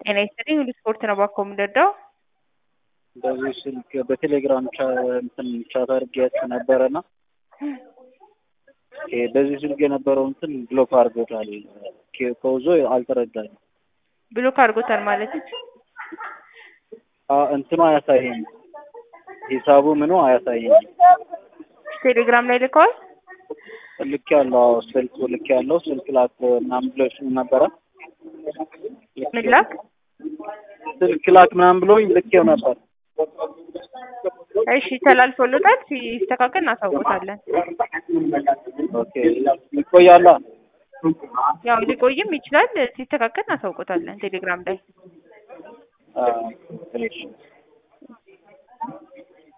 ጤና ይስጥልኝ ሁሉ ስፖርት ነው ባኮ የምንረዳው። በዚህ ስልክ በቴሌግራም እንትን ቻት አድርጌያት ነበረና በዚህ ስልክ የነበረው እንትን ብሎክ አድርጎታል። ከውዞ አልተረዳኝም። ብሎክ አድርጎታል ማለት እንትኑ አያሳየኝ፣ ሂሳቡ ምኑ አያሳየኝ። ቴሌግራም ላይ ልከዋል። ልክ ያለው ስልክ ልክ ያለው ስልክ ላክ ምናምን ብሎሽ ነበረ። ምን ላክ ስልክ ላክ ምናምን ብሎኝ ልኬው ነበር። እሺ ተላልፎልታል። ሲስተካከል እናሳውቆታለን። ኦኬ ይቆያላ። ያው ሊቆይም ይችላል። ሲስተካከል እናሳውቆታለን ቴሌግራም ላይ አዎ እሺ